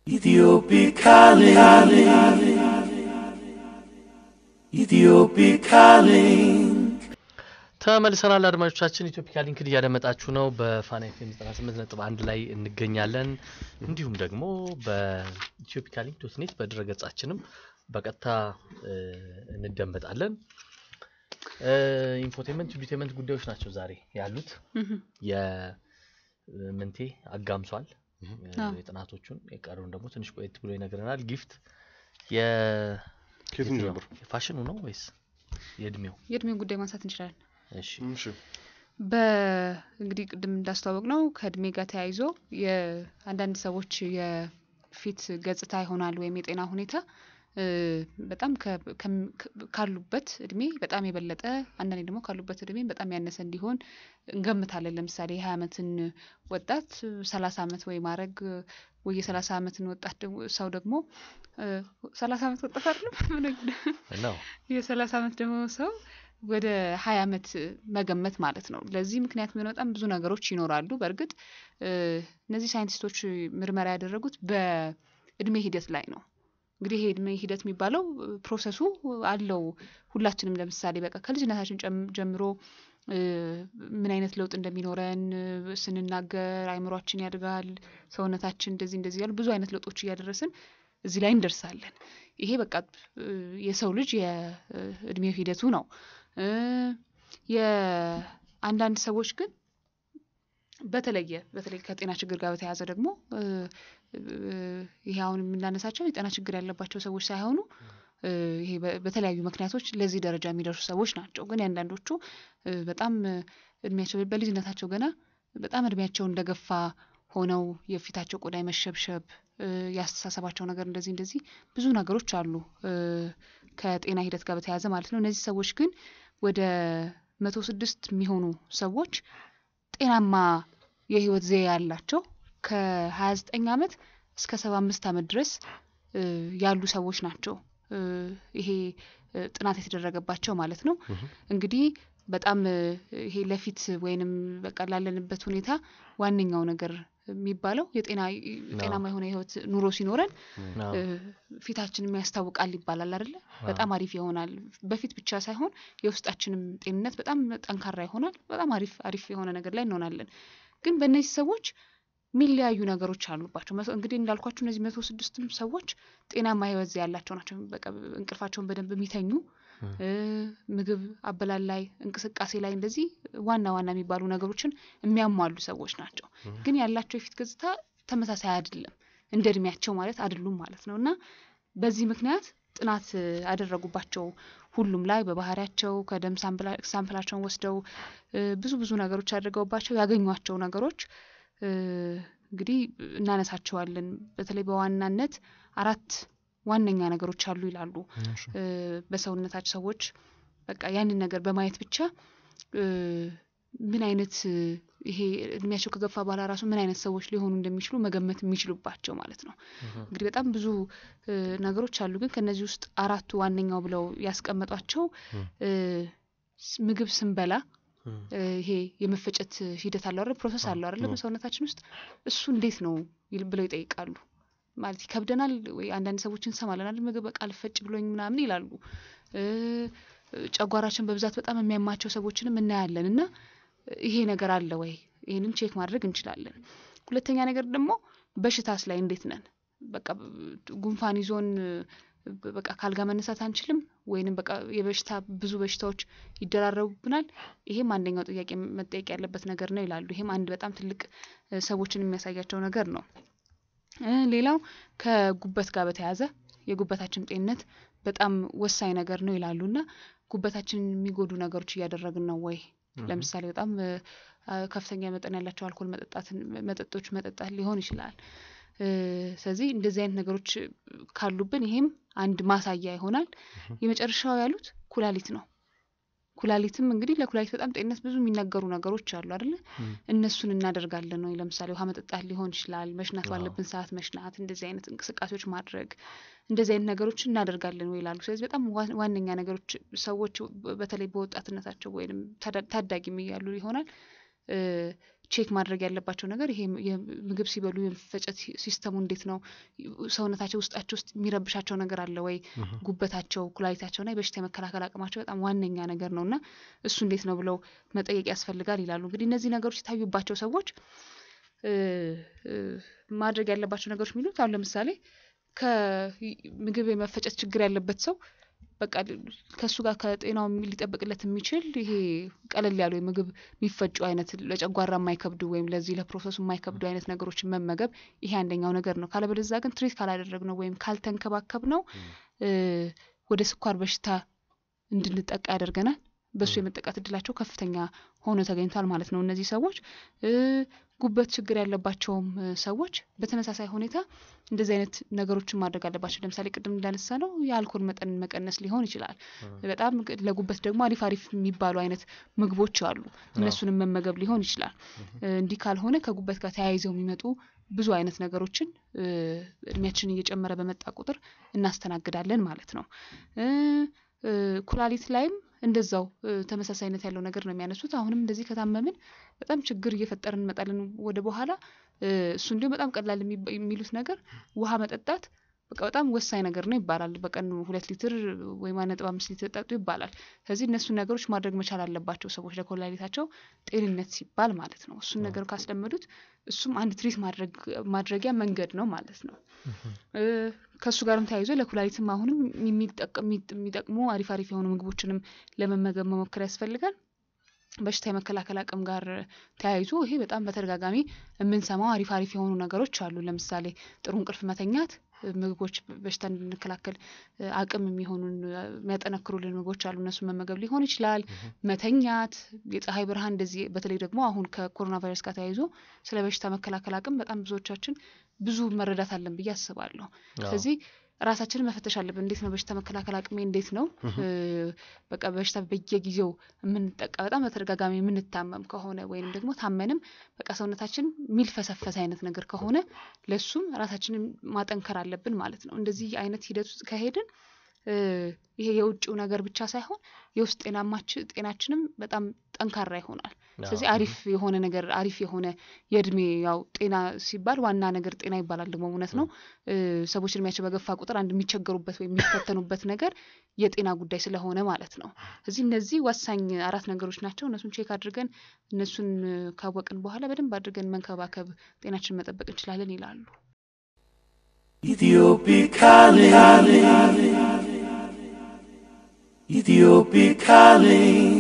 Ethiopic calling. Ethiopic calling. ተመልሰናል አድማጮቻችን። ኢትዮፒካ ሊንክን እያደመጣችሁ ነው። በፋና ኤፍኤም 98.1 ላይ እንገኛለን። እንዲሁም ደግሞ በኢትዮፒካ ሊንክ ዶት ኔት በድረገጻችንም በቀጥታ እ, እንደመጣለን። እ, ኢንፎቴመንት ዲቴመንት ጉዳዮች ናቸው ዛሬ ያሉት። የምንቴ አጋምሷል እ, አዎ። የጥናቶቹን የቀሩን ደግሞ ትንሽ ቆየት ብሎ ይነግረናል። ጊፍት የ ከየትኛው የትኛው? ነበር? የፋሽኑ ነው ወይስ የእድሜው? የእድሜውን ጉዳይ ማንሳት እንችላለን። እሺ እሺ በእንግዲህ ቅድም እንዳስተዋወቅ ነው ከእድሜ ጋር ተያይዞ የአንዳንድ ሰዎች የፊት ገጽታ ይሆናል ወይም የጤና ሁኔታ እ፣ በጣም ከ- ከም- ከ- ካሉበት እድሜ በጣም የበለጠ አንዳንዴ ደግሞ ካሉበት እድሜ በጣም ያነሰ እንዲሆን እንገምታለን። ለምሳሌ የሀያ ዓመትን ወጣት ሰላሳ ዓመት ወይ ማድረግ ወይ የሰላሳ ዓመትን ወጣት ደግሞ ሰው ደግሞ እ፣ ሰላሳ ዓመት ወጣት አይደለም ምን ነው የሰላሳ ዓመት ደግሞ ሰው ወደ ሀያ ዓመት መገመት ማለት ነው። ለዚህ ምክንያት የሚሆነ በጣም ብዙ ነገሮች ይኖራሉ። በእርግጥ እ፣ እነዚህ ሳይንቲስቶች ምርመራ ያደረጉት በእድሜ ሂደት ላይ ነው። እንግዲህ ይሄ እድሜ ሂደት የሚባለው እ፣ ፕሮሰሱ አለው። ሁላችንም ለምሳሌ በቃ ከልጅነታችን ጨም- ጀምሮ እ፣ ምን አይነት ለውጥ እንደሚኖረን እ፣ ስንናገር አይምሯችን ያድጋል፣ ሰውነታችን እንደዚህ እንደዚህ ያሉ ብዙ አይነት ለውጦች እያደረስን እዚህ ላይ እንደርሳለን። ይሄ በቃ እ፣ የሰው ልጅ የእድሜው ሂደቱ ነው። እ፣ የአንዳንድ ሰዎች ግን በተለየ በተለይ ከጤና ችግር ጋር በተያያዘ ደግሞ እ፣ እ፣ ይሄ አሁን የምናነሳቸው የጤና ችግር ያለባቸው ሰዎች ሳይሆኑ እ፣ ይሄ በ- በተለያዩ ምክንያቶች ለዚህ ደረጃ የሚደርሱ ሰዎች ናቸው። ግን የአንዳንዶቹ እ፣ በጣም እ፣ እድሜያቸው በልጅነታቸው ገና በጣም እድሜያቸው እንደገፋ ሆነው የፊታቸው ቆዳ የመሸብሸብ እ፣ የአስተሳሰባቸው ነገር እንደዚህ እንደዚህ ብዙ ነገሮች አሉ እ፣ ከጤና ሂደት ጋር በተያያዘ ማለት ነው። እነዚህ ሰዎች ግን ወደ መቶ ስድስት የሚሆኑ ሰዎች ጤናማ የህይወት ዘዬ ያላቸው ከሀያ ዘጠኝ ዓመት እስከ ሰባ አምስት ዓመት ድረስ እ፣ ያሉ ሰዎች ናቸው እ፣ ይሄ እ፣ ጥናት የተደረገባቸው ማለት ነው። እንግዲህ በጣም እ፣ ይሄ ለፊት ወይንም በቃ ላለንበት ሁኔታ ዋነኛው ነገር የሚባለው የጤና ጤናማ የሆነ የህይወት ኑሮ ሲኖረን አዎ። እ፣ ፊታችንም ያስታውቃል ይባላል አይደለ? በጣም አሪፍ ይሆናል። በፊት ብቻ ሳይሆን የውስጣችንም ጤንነት በጣም ጠንካራ ይሆናል። በጣም አሪፍ አሪፍ የሆነ ነገር ላይ እንሆናለን። ግን በእነዚህ ሰዎች የሚለያዩ ነገሮች አሉባቸው። መቶ- እንግዲህ እንዳልኳቸው እነዚህ መቶ ስድስትም ሰዎች ጤናማ ህይወት ዘ ያላቸው ናቸው። በቃ እንቅልፋቸውን በደንብ የሚተኙ እ፣ ምግብ አበላል ላይ እንቅስቃሴ ላይ እንደዚህ ዋና ዋና የሚባሉ ነገሮችን የሚያሟሉ ሰዎች ናቸው። ግን ያላቸው የፊት ገጽታ ተመሳሳይ አይደለም። እንደ እድሜያቸው ማለት አይደሉም ማለት ነው እና በዚህ ምክንያት ጥናት እ፣ አደረጉባቸው ሁሉም ላይ በባህሪያቸው ከደም ሳምፕላ- ሳምፕላቸውን ወስደው እ፣ ብዙ ብዙ ነገሮች አድርገውባቸው ያገኟቸው ነገሮች እ፣ እንግዲህ እናነሳቸዋለን። በተለይ በዋናነት አራት ዋነኛ ነገሮች አሉ ይላሉ እ፣ በሰውነታቸው ሰዎች በቃ ያንን ነገር በማየት ብቻ እ፣ ምን አይነት እ፣ ይሄ እድሜያቸው ከገፋ በኋላ ራሱ ምን አይነት ሰዎች ሊሆኑ እንደሚችሉ መገመት የሚችሉባቸው ማለት ነው። እንግዲህ በጣም ብዙ እ፣ ነገሮች አሉ፣ ግን ከነዚህ ውስጥ አራቱ ዋነኛው ብለው ያስቀመጧቸው እ፣ ስ- ምግብ ስንበላ እ፣ ይሄ የመፈጨት ሂደት አለው አይደል? ፕሮሰስ አለው አይደለ? በሰውነታችን ውስጥ እሱ እንዴት ነው ይል- ብለው ይጠይቃሉ። ማለት ይከብደናል ወይ? አንዳንድ ሰዎች እንሰማለን አይደል? ምግብ በቃ ልፈጭ ብሎኝ ምናምን ይላሉ። እ፣ ጨጓራችን በብዛት በጣም የሚያማቸው ሰዎችንም እናያለን እና ይሄ ነገር አለ ወይ? ይህንን ቼክ ማድረግ እንችላለን። ሁለተኛ ነገር ደግሞ በሽታስ ላይ እንዴት ነን? በቃ ብ- ጉንፋን ይዞን ብ- በቃ ካልጋ መነሳት አንችልም ወይንም በቃ የበሽታ ብዙ በሽታዎች ይደራረቡብናል። ይሄም አንደኛው ጥያቄ መጠየቅ ያለበት ነገር ነው ይላሉ። ይሄም አንድ በጣም ትልቅ እ፣ ሰዎችን የሚያሳያቸው ነገር ነው። እ፣ ሌላው ከጉበት ጋር በተያያዘ የጉበታችን ጤንነት በጣም ወሳኝ ነገር ነው ይላሉ እና ጉበታችንን የሚጎዱ ነገሮች እያደረግን ነው ወይ? ለምሳሌ በጣም እ፣ አ፣ ከፍተኛ መጠን ያላቸው አልኮል መጠጣትን መጠጦች መጠጣት ሊሆን ይችላል። እ፣ ስለዚህ እንደዚህ አይነት ነገሮች ካሉብን ይሄም አንድ ማሳያ ይሆናል። የመጨረሻው ያሉት ኩላሊት ነው። ኩላሊትም እንግዲህ ለኩላሊት በጣም ጤንነት ብዙ የሚነገሩ ነገሮች አሉ አይደለ? እነሱን እናደርጋለን ወይ? ለምሳሌ ውሃ መጠጣት ሊሆን ይችላል፣ መሽናት ባለብን ሰዓት መሽናት፣ እንደዚህ አይነት እንቅስቃሴዎች ማድረግ፣ እንደዚህ አይነት ነገሮች እናደርጋለን ወይ ይላሉ። ስለዚህ በጣም ዋ- ዋነኛ ነገሮች ሰዎች በ- በተለይ በወጣትነታቸው ወይም ታዳ- ታዳጊም እያሉ ይሆናል እ፣ ቼክ ማድረግ ያለባቸው ነገር ይሄ ምግብ ሲበሉ የመፈጨት ሲስተሙ እንዴት ነው? ሰውነታቸው ውስጣቸው ውስጥ የሚረብሻቸው ነገር አለ ወይ? ጉበታቸው፣ ኩላሊታቸውና የበሽታ የመከላከል አቅማቸው በጣም ዋነኛ ነገር ነው እና እሱ እንዴት ነው ብለው መጠየቅ ያስፈልጋል ይላሉ። እንግዲህ እነዚህ ነገሮች የታዩባቸው ሰዎች ማድረግ ያለባቸው ነገሮች የሚሉት አሁን ለምሳሌ ከምግብ የመፈጨት ችግር ያለበት ሰው በቃ ከእሱ ጋር ከጤናው ሊጠብቅለት የሚችል ይሄ ቀለል ያሉ የምግብ የሚፈጩ አይነት ለጨጓራ የማይከብዱ ወይም ለዚህ ለፕሮሰሱ የማይከብዱ አይነት ነገሮችን መመገብ ይሄ አንደኛው ነገር ነው። ካለበለዚያ ግን ትሪት ካላደረግ ነው ወይም ካልተንከባከብ ነው ወደ ስኳር በሽታ እንድንጠቃ ያደርገናል። በእሱ የመጠቃት እድላቸው ከፍተኛ ሆኖ ተገኝቷል ማለት ነው። እነዚህ ሰዎች ጉበት ችግር ያለባቸውም ሰዎች በተመሳሳይ ሁኔታ እንደዚህ አይነት ነገሮችን ማድረግ አለባቸው። ለምሳሌ ቅድም እንዳነሳ ነው የአልኮል መጠን መቀነስ ሊሆን ይችላል። በጣም ለጉበት ደግሞ አሪፍ አሪፍ የሚባሉ አይነት ምግቦች አሉ። እነሱንም መመገብ ሊሆን ይችላል። እንዲህ ካልሆነ ከጉበት ጋር ተያይዘው የሚመጡ ብዙ አይነት ነገሮችን እድሜያችን እየጨመረ በመጣ ቁጥር እናስተናግዳለን ማለት ነው። ኩላሊት ላይም እንደዛው ተመሳሳይነት ያለው ነገር ነው የሚያነሱት። አሁንም እንደዚህ ከታመምን በጣም ችግር እየፈጠርን እንመጣለን ወደ በኋላ። እሱ እንዲሁም በጣም ቀላል የሚሉት ነገር ውሃ መጠጣት በቃ በጣም ወሳኝ ነገር ነው ይባላል። በቀን ሁለት ሊትር ወይም አንድ ነጥብ አምስት ሊትር ጠጡ ይባላል። ስለዚህ እነሱን ነገሮች ማድረግ መቻል አለባቸው ሰዎች ለኮላሊታቸው ጤንነት ሲባል ማለት ነው። እሱን ነገር ካስለመዱት እሱም አንድ ትሪት ማድረጊያ መንገድ ነው ማለት ነው። ከእሱ ጋርም ተያይዞ ለኩላሊትም አሁንም የሚጠቅሙ አሪፍ አሪፍ የሆኑ ምግቦችንም ለመመገብ መሞከር ያስፈልጋል። በሽታ የመከላከል አቅም ጋር ተያይዞ ይሄ በጣም በተደጋጋሚ የምንሰማው አሪፍ አሪፍ የሆኑ ነገሮች አሉ። ለምሳሌ ጥሩ እንቅልፍ መተኛት ምግቦች በሽታ እንድንከላከል አቅም የሚሆኑን የሚያጠነክሩልን ምግቦች አሉ። እነሱን መመገብ ሊሆን ይችላል። መተኛት፣ የፀሐይ ብርሃን እንደዚህ በተለይ ደግሞ አሁን ከኮሮና ቫይረስ ጋር ተያይዞ ስለ በሽታ መከላከል አቅም በጣም ብዙዎቻችን ብዙ መረዳት አለን ብዬ አስባለሁ። ስለዚህ ራሳችንን መፈተሽ አለብን። እንዴት ነው በሽታ መከላከል አቅሜ እንዴት ነው? በቃ በሽታ በየጊዜው የምንጠቃ በጣም በተደጋጋሚ የምንታመም ከሆነ ወይንም ደግሞ ታመንም በቃ ሰውነታችን የሚልፈሰፈስ አይነት ነገር ከሆነ ለሱም ራሳችንን ማጠንከር አለብን ማለት ነው። እንደዚህ አይነት ሂደት ውስጥ ከሄድን ይሄ የውጭው ነገር ብቻ ሳይሆን የውስጥ ጤናችንም በጣም ጠንካራ ይሆናል። ስለዚህ አሪፍ የሆነ ነገር አሪፍ የሆነ የእድሜ ያው ጤና ሲባል ዋና ነገር ጤና ይባላል ደግሞ እውነት ነው። ሰዎች እድሜያቸው በገፋ ቁጥር አንድ የሚቸገሩበት ወይም የሚፈተኑበት ነገር የጤና ጉዳይ ስለሆነ ማለት ነው። ስለዚህ እነዚህ ወሳኝ አራት ነገሮች ናቸው። እነሱን ቼክ አድርገን እነሱን ካወቅን በኋላ በደንብ አድርገን መንከባከብ ጤናችን መጠበቅ እንችላለን ይላሉ። Ethiopic calling. Ethiopic calling.